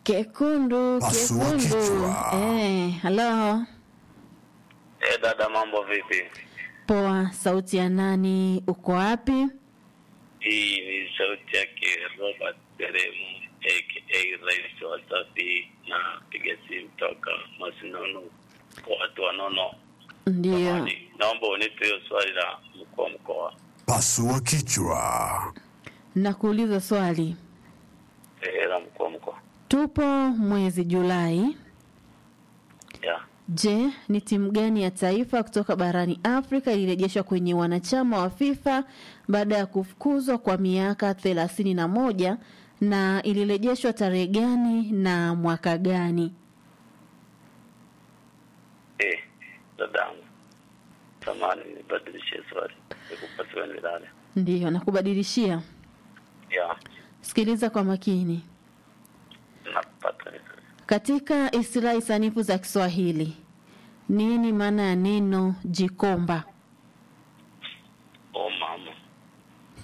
Kekundu, Pasua kekundu. kichwa. Eh, halo. Eh, dada mambo vipi? Poa, sauti ya nani? Uko wapi? Hii ni sauti yake Robert Deremu aka Rais wa Safi na piga simu toka Masinono kwa watu wanono. Ndio. Jamani, Naomba unipe hiyo swali la mkuu wa mkoa. Pasua kichwa. Nakuuliza swali. Eh, la mkuu wa mkoa. Tupo mwezi Julai. Ya. Je, ni timu gani ya taifa kutoka barani Afrika ilirejeshwa kwenye wanachama wa FIFA baada ya kufukuzwa kwa miaka thelathini na moja na ilirejeshwa tarehe gani na mwaka gani? Eh, dadangu. Samahani nibadilishe swali. Nikupasiwe nilale. Ndiyo, nakubadilishia. Ya. Sikiliza kwa makini. Napata Katika istilahi sanifu za Kiswahili, nini maana ya neno jikomba?